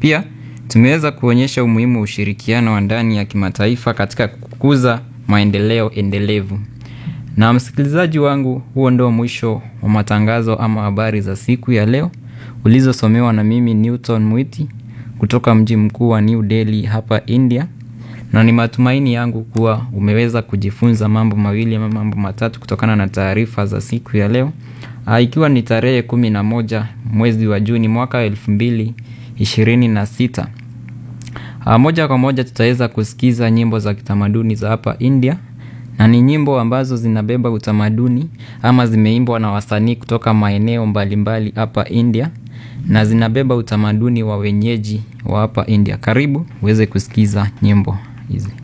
Pia tumeweza kuonyesha umuhimu wa ushirikiano wa ndani ya kimataifa katika kukuza maendeleo endelevu. Na msikilizaji wangu, huo ndio mwisho wa matangazo ama habari za siku ya leo ulizosomewa na mimi Newton Mwiti kutoka mji mkuu wa New Delhi hapa India, na ni matumaini yangu kuwa umeweza kujifunza mambo mawili ama mambo matatu kutokana na taarifa za siku ya leo, ikiwa ni tarehe kumi na moja mwezi wa Juni mwaka elfu mbili ishirini na sita. Moja kwa moja tutaweza kusikiza nyimbo za kitamaduni za hapa India na ni nyimbo ambazo zinabeba utamaduni ama zimeimbwa na wasanii kutoka maeneo mbalimbali hapa India na zinabeba utamaduni wa wenyeji wa hapa India. Karibu uweze kusikiza nyimbo hizi.